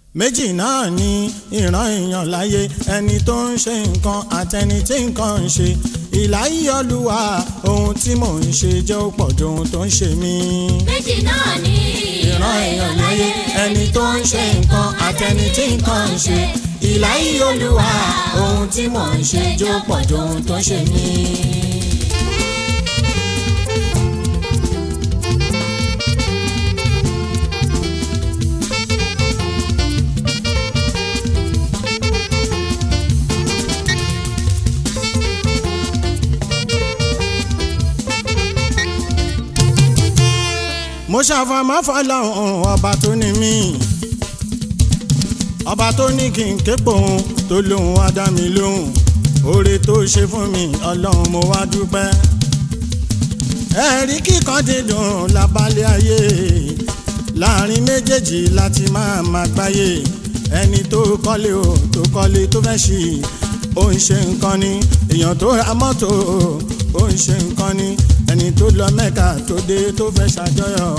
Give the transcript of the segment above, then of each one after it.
méjì náà ni ìran èèyàn láyé ẹni tó ń ṣe nǹkan àtẹni tí nǹkan ń ṣe ìláyé olúwa ohun tí mò ń ṣe jẹ́ ó pọ̀ ju ohun tó ń ṣe mí. méjì náà ní ìran èèyàn láyé ẹni tó ń ṣe nǹkan àtẹni tí nǹkan ń ṣe ìláyé olúwa ohun tí mò ń ṣe jẹ́ ó pọ̀ ju ohun tó ń ṣe mí. mo ṣàfàmọ́ fọlọ́hún ọba tó ní mí ọba tó ní kí n képo òun tó lóun wá dá mi lóhùn oore tó ṣe fún mi ọlọ́run mo wá dúpẹ́ ẹ̀rí kíkan dídùn lábálẹ̀ ayé láàrin méjèèjì láti máa máa gbáyé ẹni tó kọ́lé o tó kọ́lé tó fẹ́ ṣì ó ń ṣe nǹkan ni èèyàn tó ra mọ́tò ó ń ṣe nǹkan ni ẹni tó lọ mẹ́ka tó dé tó fẹ́ ṣàjọyọ̀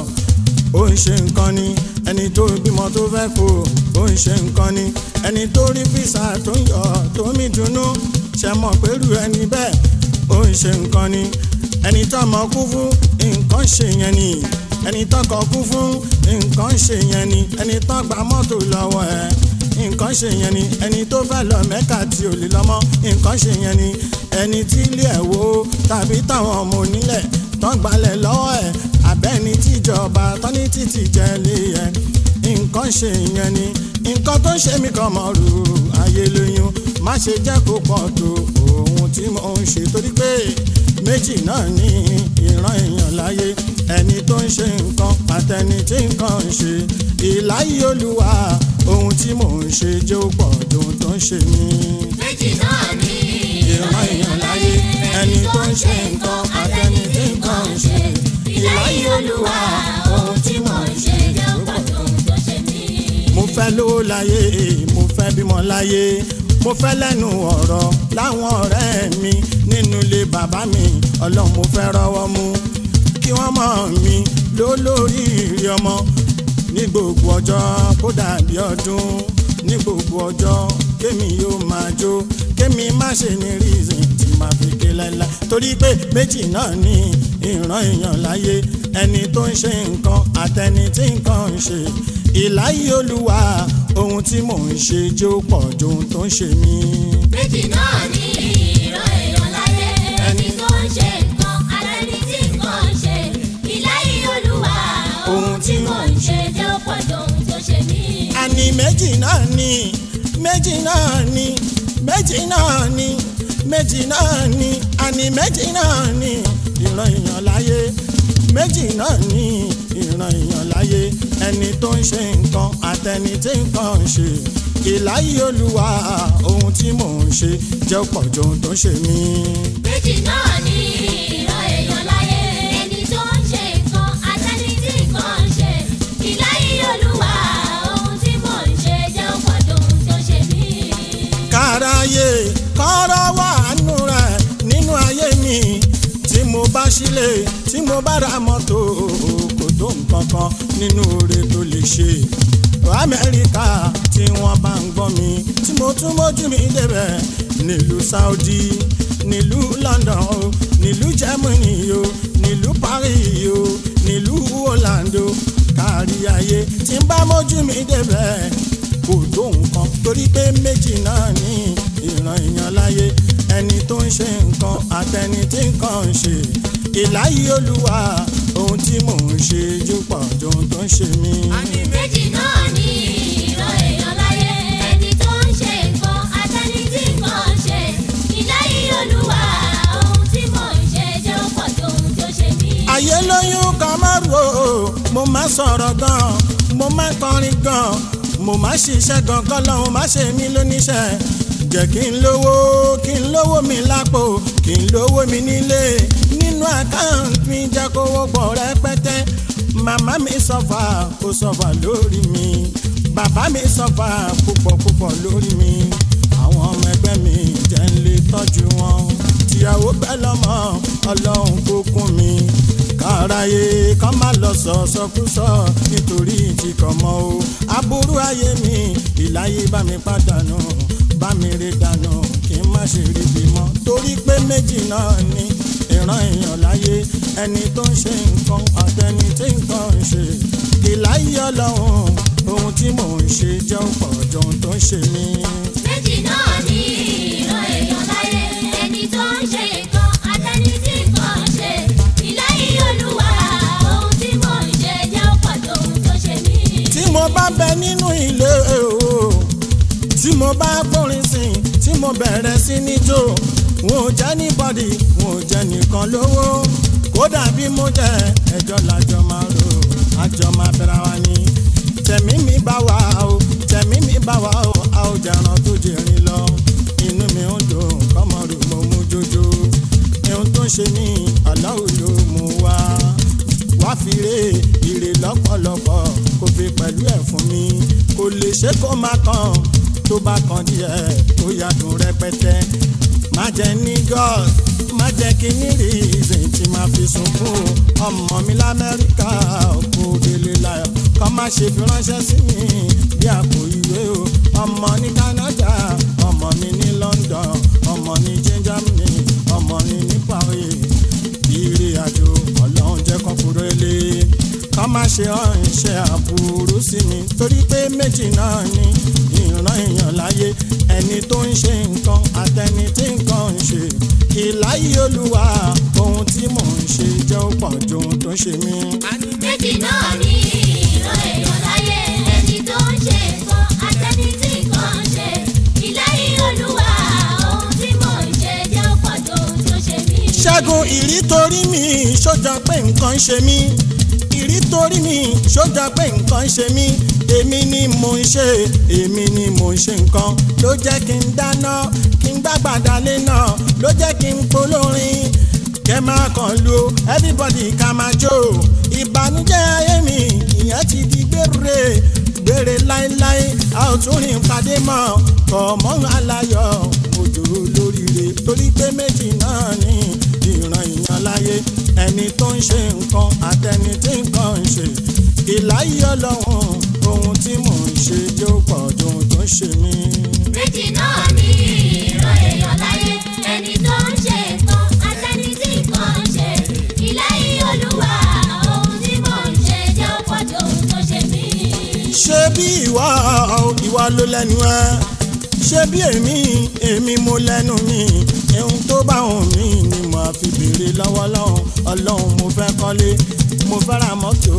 ó ń ṣe nǹkan ni ẹni tó bímọ tó fẹ́ kó ó ń ṣe nǹkan ni ẹni tó rí físà tó ń yọ tó mí dunnú ṣe mọ̀ pẹ̀lú ẹni bẹ́ẹ̀ ó ń ṣe nǹkan ni ẹni tó mọ̀ kú fún nǹkan ṣe yẹn ni ẹni tó kọ̀ kú fún nǹkan ṣe yẹn ni ẹni tó gba mọ́tò lọ́wọ́ ẹ̀ nǹkan ṣe yẹn ni ẹni tó fẹ́ lọ mẹ́ka tí ò lè lọ́mọ nǹkan ṣe yẹn ni ẹni tí ilé ẹ̀ wó tàbí táwọn ọmọ onílẹ̀ tán gbalẹ̀ lọ́wọ́ ẹ̀ abẹ́ni tíjọba tán ní títì jẹ́ lé ẹ̀ nǹkan ṣe yẹn ni nǹkan tó ń ṣe mí kan mọ̀ rú ayé lóyún má ṣe jẹ́ kó pọ̀ tó ohun tí mò ń ṣe torí pé méjì náà ní ìran èèyàn láyé ẹni tó ń ṣe nǹkan àtẹni tí nǹkan ń ṣe ìláyé olúwa ohun tí mò ń ṣe jẹ́ ó pọ̀ ju ohun tó ń ṣe mí. méjì náà ní ìran èèyàn láyé ẹni tó ń ṣe nǹkan àtẹni tí nǹkan ń ṣe ìláyé olúwa ohun tí mò ń ṣe jẹ́ ó pọ̀ ju ohun tó ṣe mí. mo fẹ́ lówó láyé mo fẹ́ bímọ láyé mo fẹ́ lẹ́nu ọ̀rọ̀ láwọn ọ̀rẹ́ mi nínú ilé bàbá mi ọlọ́run mo fẹ́ rọ́wọ́ mú kí wọ́n mọ̀ mí lólórí ìrì ọmọ ní gbogbo ọjọ́ kó dàbí ọdún ní gbogbo ọjọ́ kémi yóò máa jó kémi má ṣe ní reason tí màá fi ké láíláí torí pé méjì náà ní ìran èèyàn láyé ẹni tó ń ṣe nǹkan àtẹni tí nǹkan ń ṣe ìláyé olúwa ohun tí mò ń ṣe jẹ́ ó pọ̀ ju ohun tó ń ṣe mí. méjì náà ní ìran èèyàn láyé ẹni tó ń ṣe nǹkan àtẹni tí nǹkan ń ṣe ìláyé olúwa ohun tí mò ń ṣe jẹ́ ó pọ̀ ju ohun tó ṣe mí. àní méjì náà ní méjì náà ní méjì náà ní méjì náà ní àní méjì náà ní ìran èèyàn láyé méjì náà ní ìran èèyàn láyé ẹni tó ń ṣe nǹkan àtẹni tí nǹkan ń ṣe ìláyé olúwa ohun tí mò ń ṣe jẹ́ pọ̀ ju ohun tó ń ṣe mí. méjì náà ní ìran èèyàn láyé ẹni tó ń ṣe nǹkan àtẹni tí nǹkan ń ṣe ìláyé olúwa ohun tí mò ń ṣe jẹ́ ó pọ̀ ju ohun tó ṣe mí. káráyé kọ́rọ́ wà nù rẹ̀ nínú ayé mi tí mo bá sílé tí mo bá ra mọ́tò kò tó nǹkan kan nínú oore tó lè ṣe amẹ́ríkà tí wọ́n bá ń gbọ́ mi tí mo tún mójú mi débẹ̀ nílùú saudi nílùú london o nílùú germany o nílùú paris o nílùú orlando kárí ayé tí n bá mójú mi débẹ̀ kò tó nǹkan torí pé méjì náà ní ìran èèyàn láyé ẹni tó ń ṣe nǹkan àtẹni tí nǹkan ń ṣe ìláyé olúwa ohun tí mò ń ṣe jù pọ̀ ju ohun tó ń ṣe mí. méjì náà ní ìran èèyàn láyé ẹni tó ń ṣe nǹkan àtẹni tí nǹkan ń ṣe ìláyé olúwa ohun tí mò ń ṣe jẹ́ ó pọ̀ ju ohun tó ṣe mí. ayé lóyún kan má ro mo má sọ̀rọ̀ gan mo má kọrin gan mo má ṣiṣẹ́ gan kọ́lọ́hún má ṣe mí lóníṣẹ́ jẹ́ kí n lówó kí n lówó mi lápò kí n lówó mi nílé nínú àkáǹtì mi jẹ́ kówó pọ̀ rẹpẹtẹ màmá mi sọ̀fà kó sọ̀fà lórí mi bàbá mi sọ̀fà púpọ̀ púpọ̀ lórí mi àwọn ọmọ ẹgbẹ́ mi jẹ́ ń lè tọ́jú wọn tìyàwó pẹ́ lọ́mọ ọlọ́run kó kún mi káráyé kọ́ má lọ sọ sọkúsọ nítorí tí kò mọ o aburú ayé mi ìláyé bá mi pàdánù bá mi rí dànù kí n má ṣe rí bímọ torí pé méjì náà ni ìran èèyàn láyé ẹni tó ń ṣe nǹkan àtẹni tí nǹkan ń ṣe ìláyé ọlọ́run ohun tí mò ń ṣe jẹ́ ọ̀pọ̀ jọ ohun tó ń ṣe mí. méjì náà ní ìran èèyàn láyé ẹni tó ń ṣe nǹkan àtẹni tí nǹkan ń ṣe ìláyé olúwa ohun tí mò ń ṣe jẹ́ ọ̀pọ̀ tó ohun tó ṣe mí. tí mo bá bẹ nínú ilé o tí mo bá gbórin sìn tí mo bẹ̀rẹ̀ sí ní jó wọn ò jẹ́ níbọ̀dì wọn ò jẹ́ nìkan lówó kódà bí mo jẹ́ ẹjọ́ làjọ máa rò àjọ máa bẹ̀rẹ̀ wa ni tẹ̀mí mi bá wà o tẹ̀mí mi bá wà o a ò jẹran tó jẹrin lọ inú mi ń dùn kọ́mọrù mo mú jójó ohun tó ń ṣe ní aláwo ló mú wá wá fi rè ire lọ́pọ̀lọpọ̀ kó fi pẹ̀lú ẹ̀ fún mi kò lè ṣe kó má kàn tó bá kan díẹ̀ tó yàtọ̀ rẹpẹtẹ má jẹ́ ní god má jẹ́ kí ní reason tí má fi sunkún ọmọ mi lamẹ́ríkà kó délé láyọ̀ kọ́ má ṣe fi ránṣẹ́ sí mi bí àpò ìwé o ọmọ ní canada ọmọ mi ní london ọmọ ní germany ọmọ mi ní paris ìrìn àjò ọlọ́run jẹ́ kán kúrò ilé ká má ṣe ránṣẹ́ àbúrú sí mi torí pé méjì náà ni ìran èèyàn láyé ẹni tó ń ṣe nǹkan àtẹni tí nǹkan ń ṣe ìláyé olúwa ohun tí mò ń ṣe jẹ́ ó pọ̀ ju ohun tó ń ṣe mí. méjì náà ní ìran èèyàn láyé ẹni tó ń ṣe nǹkan àtẹni tí nǹkan ń ṣe ìláyé olúwa ohun tí mò ń ṣe jẹ́ ọ̀pọ̀ tó ohun tó ṣe mí. ṣẹ́gun ìrí torí mi ṣójà pé nǹkan ń ṣe mí ìrí torí mi ṣójà pé nǹkan ń ṣe mí èmi ni mò ń ṣe èmi ni mò ń ṣe nǹkan ló jẹ́ kí n dáná kí n gbàgbàdà lé náà ló jẹ́ kí n polórin kẹ́ máa kàn lu everybody ká máa jó ìbànújẹ́ ayé mi ìyẹn ti di gbére gbére láéláé a ò tún rìn pàdé mọ́ kọ̀ mọ́ aláyọ̀ òjò lóríire torí pé méjì náà ní ìran ìyàn láyé ẹni tó ń ṣe nǹkan àtẹni tí nǹkan ń ṣe ìláyé ọlọ́run ohun tí mò ń ṣe jẹ́ ó pọ̀ ju ohun tó ń ṣe mí. méjì náà ní ìran èèyàn láyé ẹni tó ń ṣe nǹkan àtẹni tí nǹkan ń ṣe ìláyé olúwa ohun tí mò ń ṣe jẹ́ ọ̀pọ̀ tó ohun tó ṣe mí. ṣé bí ìwọ ìwọ ló lẹ́nu ẹ ṣé bí èmi èmi mo lẹ́nu mi ohun tó bá hùn mí ni mo fi béèrè lọ́wọ́ lọ́hùn ọlọ́run mo fẹ́ kọ́lé mo fẹ́ ra mọ́tò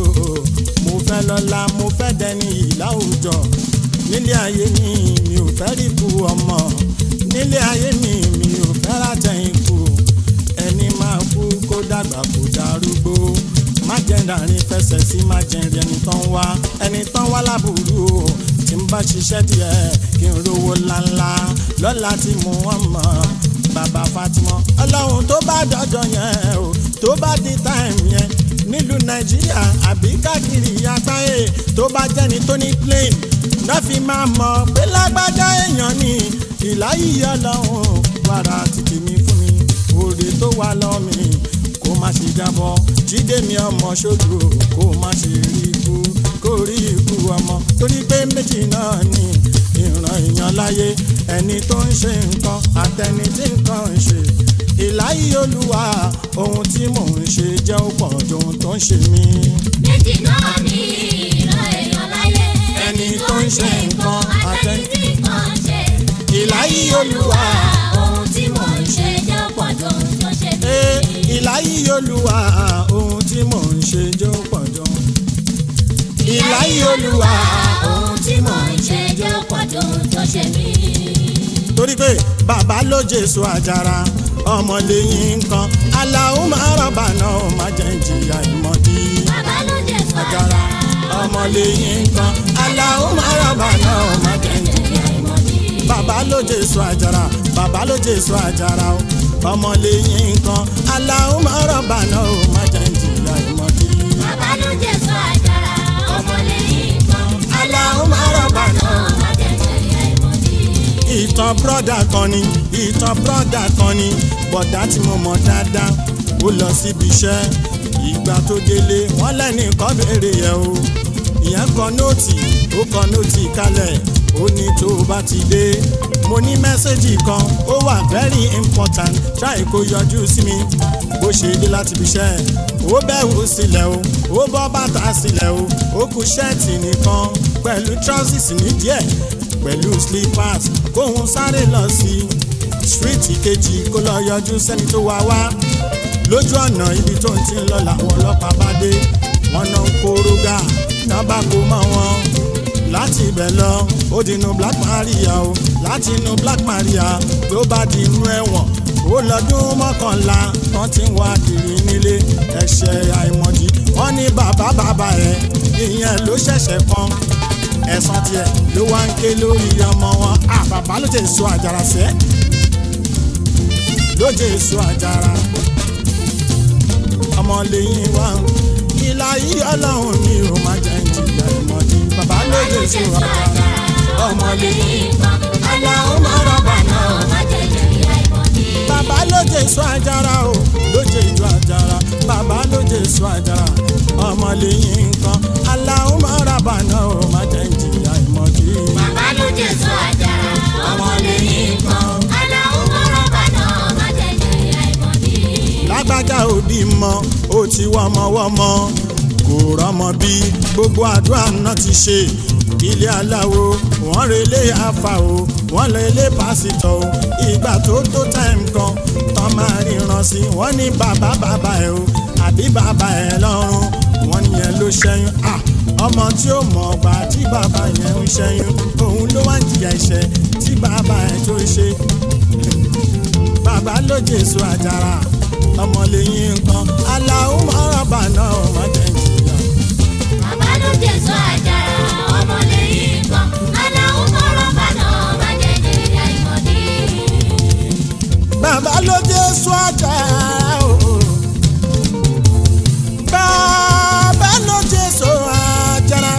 mo fẹ́ lọ́lá mo fẹ́ dẹni ìláwùjọ nílé ayé mi mi ò fẹ́ rí ikú ọmọ nílé ayé mi mi ò fẹ́ látẹ̀yìn kú ẹni máa kú kó dàgbà kó darúgbó má jẹ́ dàrin fẹsẹ̀ sí má jẹ́ rí ẹni tán wá ẹni tán wá lábùrú o tí n bá ṣiṣẹ́ díẹ̀ kí n rówó ńláńlá lọ́la tí mo wọ́n mọ̀ bàbá Fatima ọlọ́run tó bá dọ́jọ́ yẹn o tó bá di táìmù yẹn nílùú nàìjíríà àbí káàkiri àgbáyé tó bá jẹ́ni tó ní plane náà fi máa mọ̀ pé lágbájá èèyàn ni ìláyìí ọlọ́run wàrà títí mi fún mi òde tó wà lọ́mì kó má ṣe jábọ́ jíde mi ọmọ ṣojú kó má ṣe rí ikú kó rí ikú ọmọ torí pé méjì náà ni ìran èèyàn láyé ẹni tó ń ṣe nǹkan àtẹni tí nǹkan ń ṣe ìláyìí olúwa ohun tí mò ń ṣe jẹ́ ó pọ̀ ju ohun tó ń ṣe mí. méjì náà ní ìran èèyàn láyé Ẹni tó ń ṣe nǹkan àtẹni tí nǹkan ń ṣe ìláyìí olúwa ohun tí mò ń ṣe jẹ́ ọ̀pọ̀ tó ohun tó ṣe mí. ee ìláyìí olúwa ohun tí mò ń ṣe jẹ́ ó pọ̀ ju. ìláyìí olúwa ohun tí mò ń ṣe jẹ́ ọ̀pọ̀ tó ohun tó ṣe mí. torí pé bàbá ló jésù àjàrà ọmọlẹ́yìn nǹkan aláwọ̀ máa rọ̀bà náà ó má jẹ́ ìjìyà ìmọ̀dí. bàbá ló jẹ́ sọ àjàrà ọmọlẹ́yìn nǹkan aláwọ̀ máa rọ̀bà náà ó má jẹ́ ìjìyà bàbá ló jésù àjàrà bàbá ló jésù àjàrà o ọmọlẹ́yìn nǹkan aláwọ̀ máa rọ̀bà náà ó má jẹ́ ìjìyà ìmọ̀dí. bàbá ló jẹ́ sọ àjàrà ọmọlẹ́yìn kan aláwọ̀ máa rọ̀bà náà. má jẹ́ jẹ̀yà ìmọ̀dí. ìtàn brọ́dà kan ni ìtàn brọ́dà kan ni bọ̀dá tí mo mọ̀ dáadáa ó lọ síbi iṣẹ́ ìgbà tó délé wọ́n lẹ́nìkan béèrè yẹ̀ o ìyẹn kọ nóòtì ó kọ nóòtì kalẹ̀ ó ní tó o bá ti dé mo ní mẹ́sẹ̀gì kan ó wà very important try kó yọjú sí mi bó ṣe dé láti fi ṣẹ́ ó bẹ̀wò sílẹ̀ o ó bọ́ bàtà sílẹ̀ o ó kù ṣẹ́ẹ̀tì nìkan pẹ̀lú trousers ní díẹ̀ pẹ̀lú slippers kóhun sáré lọ sí stíríìtì kejì kó lọ yọjú sẹ́ni tó wá wá lójú ọ̀nà ibi tó ń ti ń lọ làwọn ọlọ́pàá bá dé wọn náà ń kórógà náà bá kó mọ́ wọn láti ibẹ̀ lọ ó di inú black maria o láti inú black maria ló bá di inú ẹ̀wọ̀n ó lọ́dún mọ́kànlá wọ́n ti ń wá kiri nílé ẹ̀ṣẹ̀ àìmọ̀dí wọ́n ní bàbá bàbá ẹ̀ ìyẹn ló ṣẹ̀ṣẹ̀ kan ẹ̀sán tiẹ̀ ló wá ń ké lórí ọmọ wọn à bàbá ló jẹ́ èso àjàrà sẹ́ ló jẹ́ èso àjàrà ọmọ lẹ́yìn wá ìlà yìí ọlọ́run ni ó máa jẹ́ ìjìyà ìmọ̀dí bàbá ló jẹ́ èso àjàrà ọmọ lẹ́yìn aláwọ̀ máa rọ̀bà náà bàbá ló jẹ́ èso àjàrà o ló jẹ́ ìjọ àjàrà bàbá ló jẹ́ èso àjàrà ọmọ lẹ́yìn nǹkan aláwọ̀ máa rọ̀bà náà ó máa jẹ́ ìjìyà ìmọ̀dí. Bàbá ló jẹ́ sọ àjàrà, ọmọ lẹ́yìn kan. Aláwọ̀ mọ̀rọ̀ bàná, má jẹ́ jẹ̀yà ìmọ̀dí. lágbájá òbí mọ ó ti wọmọwọmọ kò rọmọ bí gbogbo àdúrà náà ti ṣe ilé aláwo wọ́n relé afa o wọ́n relé pásítọ̀ o ìgbà tó tó táìmù kan tán máa ríran sí wọ́n ní bàbá bàbá ẹ̀ o àbí bàbá ẹ̀ lọ́rùn wọ́n nìyẹn ló ṣẹ́yún à ọmọ tí ó mọ̀ ọgbà tí bàbá yẹn ń ṣẹ́yún òun ló wá ń jìyà ẹ̀ṣẹ̀ tí bàbá ẹ̀ tó ṣe bàbá ló jésù àjàrà ọmọlẹ́yìn nǹkan aláwọ̀ mọ́rọ̀bà náà má jẹ́ ìjìyà. Bàbá ló jẹ́ sọ àjàrà, ọmọ lẹ́yìn kan. Aláwọ̀ mọ̀rọ̀ bàná, má jẹ́ jẹ̀yà ìmọ̀dí. bàbá ló jésù àjàrà o. bàbá ló jésù àjàrà.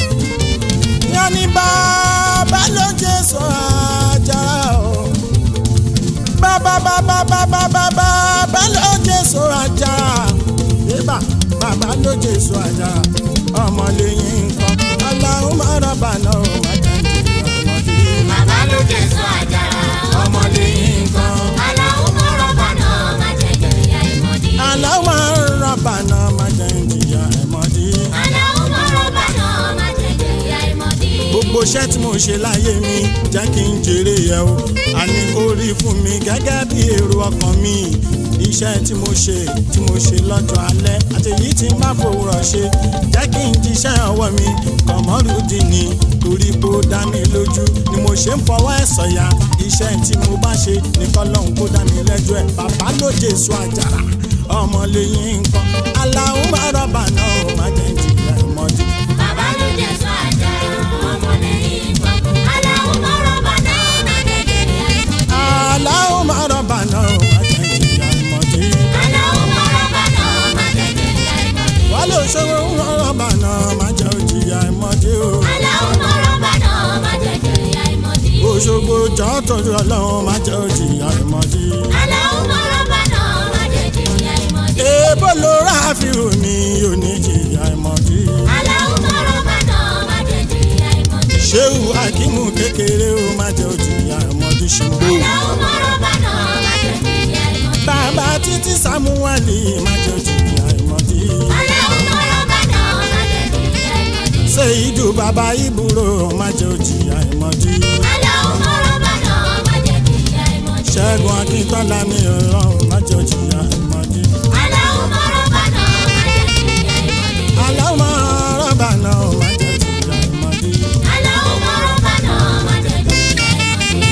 yanni bàbá ló jésù àjàrà o. bàbá bàbá bàbá bàbá bàbá ló jésù àjàrà. yébà bàbá ló jésù àjàrà. ọmọlẹ́yìn nǹkan aláwọ̀ mọ́rọ̀bà náà má jẹ́ ìjìyà ọmọdé. Bàbá ló jẹ́ sọ àjàrà, ọmọ lẹ́yìn kan. Aláwọ̀ mọ̀rọ̀ bàná, má jẹ́ jẹ̀yà ìmọ̀dí. aláwọ̀ rọ̀bà náà má jẹ́ ìjìyà ẹ̀mọ́dí. Aláwọ̀ mọ̀rọ̀ bàná, má jẹ́ jẹ̀yà ìmọ̀dí. gbogbo iṣẹ́ tí mo ṣe láyé mi jẹ́ kí n jèrè ẹ̀ o àní kó rí fún mi gẹ́gẹ́ bí èrò ọkàn mi iṣẹ́ tí mo ṣe tí mo ṣe lọ́jọ́ alẹ́ àti èyí tí n bá fòwúrọ̀ ṣe jẹ́ kí n jíṣẹ́ ọwọ́ mi kọ̀mọ́rùdì ni torí pé ó dá mi lójú ni mo ṣe ń fọwọ́ ẹ̀ sọ̀yà iṣẹ́ tí mo bá ṣe nìkan lọ́hùn kó dá mi lẹ́jọ́ ẹ̀ bàbá ló jésù àjàrà ọmọlẹ́yìn nǹkan aláwọ̀ máa rọ̀bà náà ó má jẹ́ ìjìyà ìmọ̀dí. Bàbá ló jẹ́ sọ àjàrà, ọmọ lẹ́yìn kan. Aláwọ̀ mọ̀rọ̀ bàná, má jẹ́ jẹ̀yà ìmọ̀dí. aláwọ̀ máa rọ̀bà náà ó má jẹ́ ìjìyà ìmọ̀dí. Aláwọ̀ mọ̀rọ̀ bàná, má jẹ́ jẹ̀yà ìmọ̀dí. wọ́n lè ṣòro rọ̀bà náà má jẹ́ ìjìyà ìmọ̀dí o. Aláwọ̀ mọ̀rọ̀ bàná, má jẹ́ jẹ̀yà ìmọ̀dí. òṣogbo jọ́ tọ́jú ọlọ́run má jẹ́ ìjìyà ìmọ̀dí. Aláwọ̀ mọ̀rọ̀ bàná, má jẹ́ jẹ̀yà ìmọ̀dí. èèbó ló rà fíìmù mi ò ní ìjìyà ìmọ̀dí. Aláwọ̀ mọ̀rọ̀ bàná, má jẹ́ jẹ̀yà ìmọ̀dí. ṣéwù akímù kékeré ó má jẹ́ ìjìyà ìmọ̀dí ṣùgbọ́n. Aláwọ̀ mọ̀rọ̀ bàná, má jẹ́ jẹ̀yà ìmọ̀dí. bàbá títí sàmúwálì má jẹ́ ìjìyà ìmọ̀dí. Aláwọ̀ mọ̀rọ̀ bàná, má jẹ́ jẹ̀yà ìmọ̀dí. ṣé ìdù bàbá ìbúrò má jẹ́ ìjìyà ìmọ̀dí. Aláwọ̀ mọ̀rọ̀ bàná, má jẹ́ jẹ̀yà ìmọ̀dí. ṣẹ́gun akíntọ́lá ní ọlọ́run má jẹ́ ìjìyà ìmọ̀dí. Aláwọ̀ mọ̀rọ̀ bàná, má jẹ́ jẹ̀yà ìmọ̀dí. aláwọ̀ rọ̀bà náà má jẹ́ ìjìyà ìmọ̀dí. Aláwọ̀ mọ̀rọ̀ bàná, má jẹ́ jẹ̀yà ìmọ̀dí.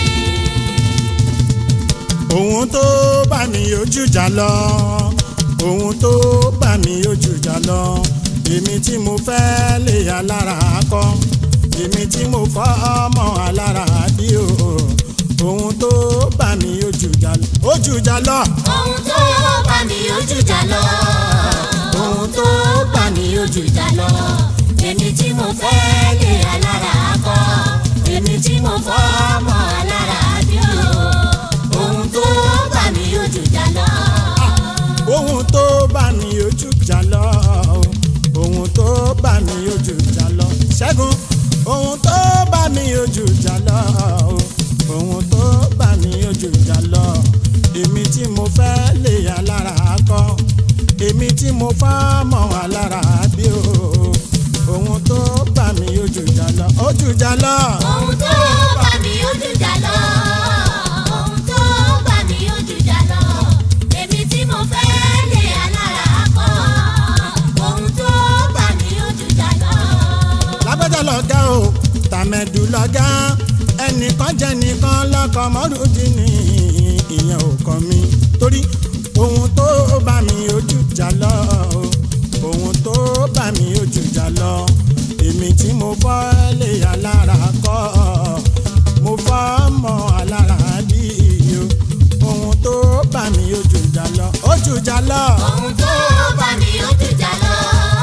ohun tó bá mi ojú jà lọ ohun tó bá mi ojú jà lọ èmi tí mo fẹ́ lè alára kọ́ èmi tí mo fọ́ ọmọ alára bí o ohun tó bá mi ojú jà lọ ojú jà lọ Ohun tó bá mi ojú jà lọ. Ohun tó bá mi ojú jà lọ. Èmi tí mo fẹ́ lé alára kọ́. Èmi tí mo fọ́ ọmọ alára bí o. Ohun tó bá mi ojú jà lọ. ohun tó bá mi ojú jùjà lọ. ohun tó bá mi ó jùjà lọ. ohun tó bá mi ó jùjà lọ. èmi tí mo fẹ́ lé alára kọ́. ohun tó bá mi ó jùjà lọ. lágbájá lọ̀gá o tàmẹ̀dù lọ̀gá ẹnìkan jẹ́ nìkan lọ́kọ̀ mọ́rùndín ní ìyẹn ò kàn mí torí ohun tó bá mi ojú jà lọ o ohun tó bá mi ojú jà lọ èmi tí mo fọ́ lé alára kọ́ mo fọ́ mọ́ alára bí o ohun tó bá mi ojú jà lọ ojú jà lọ. ohun tó bá mi ó jùjà lọ.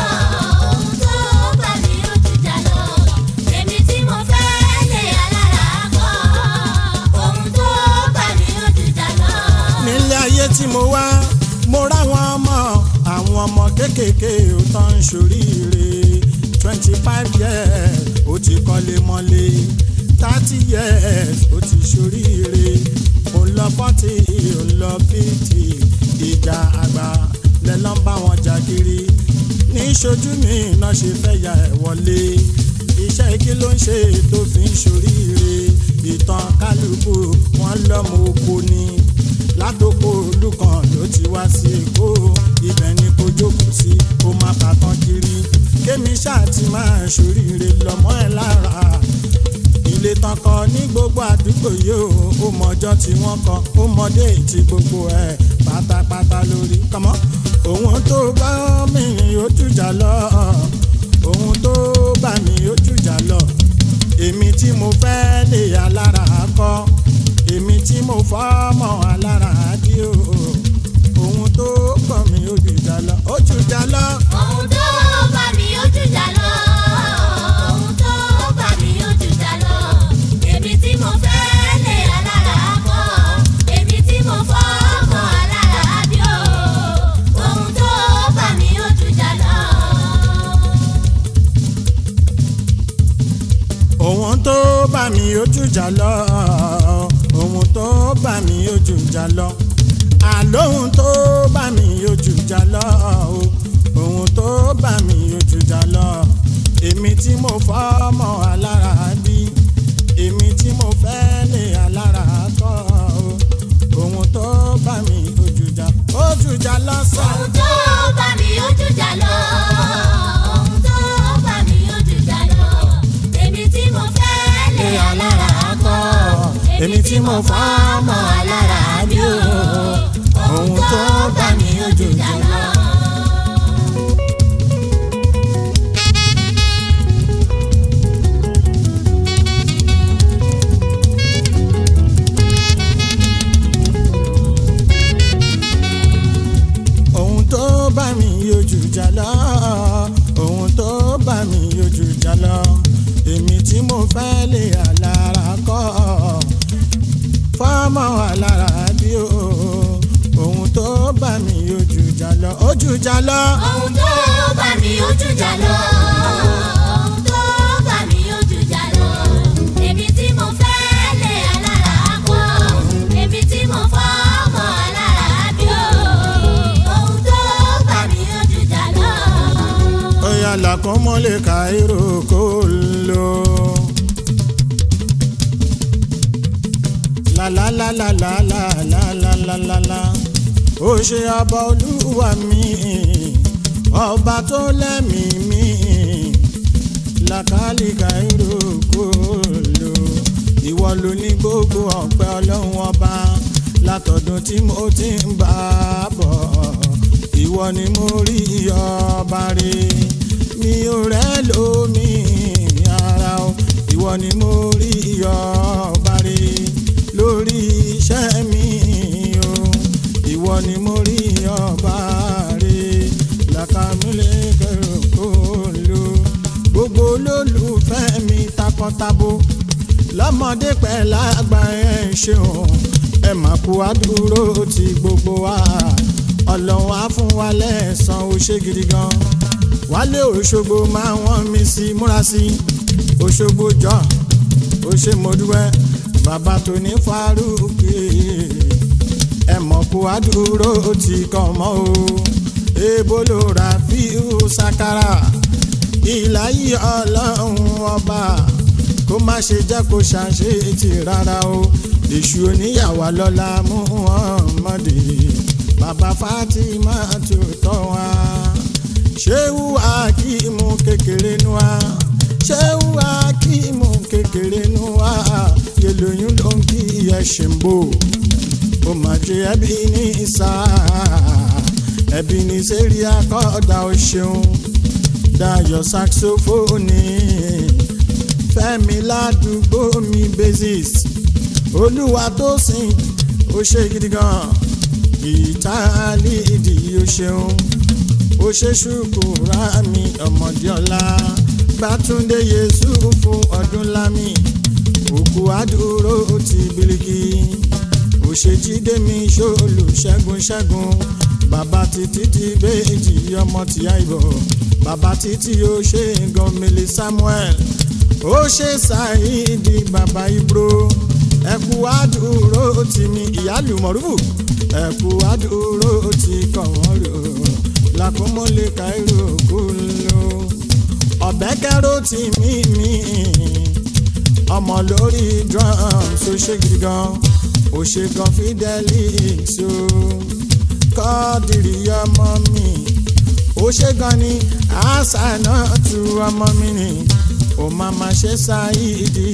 ohun tó bá mi ó jùjà lọ. èmi tí mo fẹ́ lé alára kọ́. ohun tó bá mi ó jùjà lọ. nílé ayé tí mo wá mo ráwọn ọmọ àwọn ọmọ kéékèèké ò tán ń ṣoríire twenty five years ó ti kọ́lé mọ́lé thirty years ó ti ṣoríire ó lọ forty ó lọ fifty ìjà àgbà lẹ́lọ́ ń bá wọn jà kiri ní ṣojú mi náà ṣe fẹ́ ya ẹ̀ wọlé iṣẹ́ kí ló ń ṣe tó fi ń ṣoríire ìtàn kálukú wọn lọ́mọ oko ni látòkò olùkàn ló ti wá sí èkó ibẹ̀ ni kò jókòó sí kó má bàtàn kiri kémi ṣáà ti máa ṣoríire lọ́mọ ẹ̀ lára ilé tán kọ ní gbogbo àdúgbò yìí ó ó mọjọ́ tí wọ́n kọ ó mọdé tí gbogbo ẹ̀ pátápátá lórí kọ́mọ́ òun tó bá mi ó jùjà lọ òun tó bá mi ó jùjà lọ èmi tí mo fẹ́ lè alára kọ́ èmi tí mo fọ́ mọ́ alára dí o òun tó pọ̀ mi ó jùjà lọ ó jùjà lọ. ohun tó bá mi ó jùjà lọ. ohun tó bá mi ó jùjà lọ. èmi tí mo fẹ́ lé alára kọ́. èmi tí mo fọ́ mọ́ alára bí o. ohun tó bá mi ó jùjà lọ. òun tó bá mi ó jùjà lọ òun tó bá mi ó jùjà lọ àlóhun tó bá mi ó jùjà lọ òun tó bá mi ó jùjà lọ èmi tí mo fọ́ mọ́ alára bí èmi tí mo fẹ́ lé alára kọ́ òun tó bá mi ó jùjà ó jùjà lọ sọ. ohun tó bá mi ó jùjà lọ. ohun tó bá mi ó jùjà lọ. èmi tí mo fẹ́ lé alára kọ́. èmi tí mo fọ́ mọ́ alára bí o ohun tó bá mi ó jùjà lọ. ohun tó bá mi yójú jà lọ ohun tó bá mi yójú jà lọ èmi tí mo fẹ́ lè alára kọ́ fọ́mọ alára bí o ohun tó bá mi yójú jà lọ ojú jà lọ. ohun tó bá mi ó jùjà lọ. ohun tó bá mi ó jùjà lọ. èmi tí mo fẹ́ lé alára kọ́. èmi tí mo fọ́ mọ́ alára bí o. ohun tó bá mi ó jùjà lọ. Oya la como le cairo colo. La la la la la la la la la la la. Ó ṣe ọba olúwa mi, ọba tó lẹ́mìí mi. Làkàlì cairo colo. Ìwọ ló ní gbogbo ọpẹ́ ọlọ́run ọba. Látọ̀dún tí mo ti ń bá a bọ̀ ìwọ ni mo rí ọba rè mi ò rẹ́ lómi ara o ìwọ ni mo rí ọba rè lórí iṣẹ́ mi o ìwọ ni mo rí ọba rè làkàmúlẹ̀ kẹrò kó lò gbogbo olólùfẹ́ mi takọtabo lọ́mọdé pẹ̀ lágbà ẹ̀ ṣeun ẹ̀ má kú àdúró ti gbogbo wa ọlọ́run á fún wa lẹ́ẹ̀san ó ṣe gidi gan wálé òṣogbo máa wọ́n mi sí múra sí òṣogbo jọ ó ṣe mo dúpẹ́ bàbá tó ní fárúkì ẹ mọ̀ kó àdúró ti kàn mọ́ o èèbó ló ra fíú sakara ìlàyé ọlọ́run ọba kó má ṣe jẹ́ kó ṣàṣetì rárá o èṣù oníyàwó lọ́la Muhammadi bàbá Fatima tó tọ́ wa ṣéwú akíìmù kékeré nu wa ṣéwú akíìmù kékeré nu wa yẹlòyún ló ń kí ẹṣin bò ó mà jẹ ẹbí ní ìsà ẹbí ní sẹ́rí akọ́dà ó ṣeun Dayọ̀ saxophone Fẹ́mi ládùúgbò mi basis olúwa tó sìn ó ṣe gidi gan gìtá líìdì ó ṣeun ó ṣe ṣùkúrà mi ọmọdé ọlá gbàtúndé yéṣu fún ọdún lámì òkú àdúró ti bíríkì òṣèjídé mi ṣòlù ṣẹ́gun ṣẹ́gun bàbá títí ti béèjì ọmọ tí àìbọ̀ bàbá títí ó ṣe gọmìlì Samuel ó ṣe ṣàìdí bàbá ibro ẹkú àdúró ti mi ìyálù mọ̀rúfù ẹkú àdúró ti kọ̀wọ́n rò làkúmọ̀lé káírò kú lò ọ̀bẹ kẹ́rò ti mí mi ọmọ lórí drums ó ṣe gidi gan ó ṣe gan fidelix o kọ́ọ̀dìrì ọmọ mi ó ṣe gan ni àṣà náà tu ọmọ mi ni ó máa ma ṣe ṣáìdì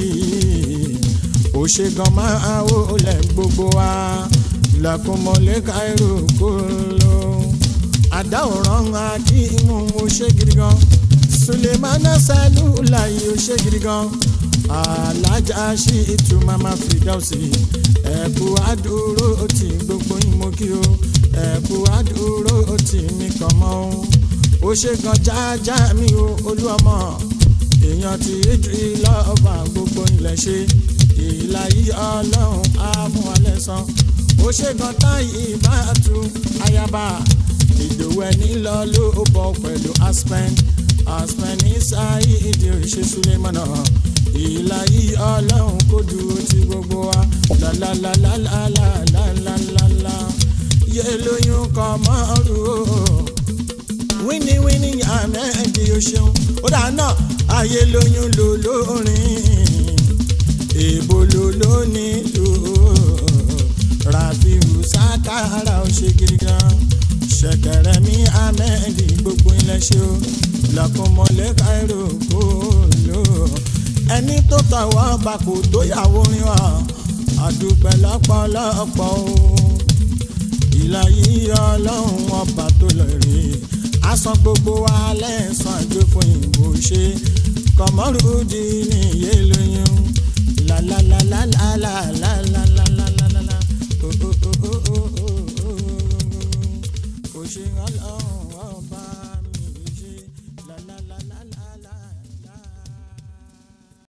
ó ṣe gan máa wò lẹ̀ gbogbo wa làkúmọ̀lé káírò kú lò àdáwòrán akíìmù ó ṣe gidi gan sulemana salula yìí ó ṣe gidi gan alájà ṣì tún mama fìdáùsì ẹ̀kú àdúró tí gbogbo yín mo kí o ẹ̀kú àdúró tí mi kàn mọ́ o ó ṣe gan jájá mi o olú ọmọ èèyàn ti ìdírí lọ́ọ̀bà gbogbo ilẹ̀ ṣe ìlà yìí ọlọ́run á mú alẹ́ san ó ṣe gan táyì bá tu ayaba ìdòwú ẹni lọ ló bọ̀ pẹ̀lú aspen aspen ní sáyé ìdí òrìṣẹ́ sulemana ìlà yìí ọlọ́run kó dúró ti gbogbo wa lálálálálálálálálá yé lóyún kọ́ mọ́rù o wíní wíní àmẹ́ẹ̀dì o ṣeun ó dà náà ayé lóyún lò lórin èèbò lò lónìí lò ràfíù sákàrà ó ṣe gidi gan ṣẹ̀kẹ̀rẹ̀ mi ahmed gbogbo ilẹ̀ ṣe o lọ́kùnmọ́lẹ́ káírò kó lò ẹni tó tọwọ́ bá kò tó yàwó rin wa àdúpẹ́ lọ́pọ̀lọpọ̀ o ìlà yìí ọlọ́run ọba tó lọ rí asan gbogbo wa lẹ́sàn àjò fún ìbò ṣe kọ̀mọ́rùdì ní iye lóyún lálálálálálálálálálá kò ṣe ọlọ́run.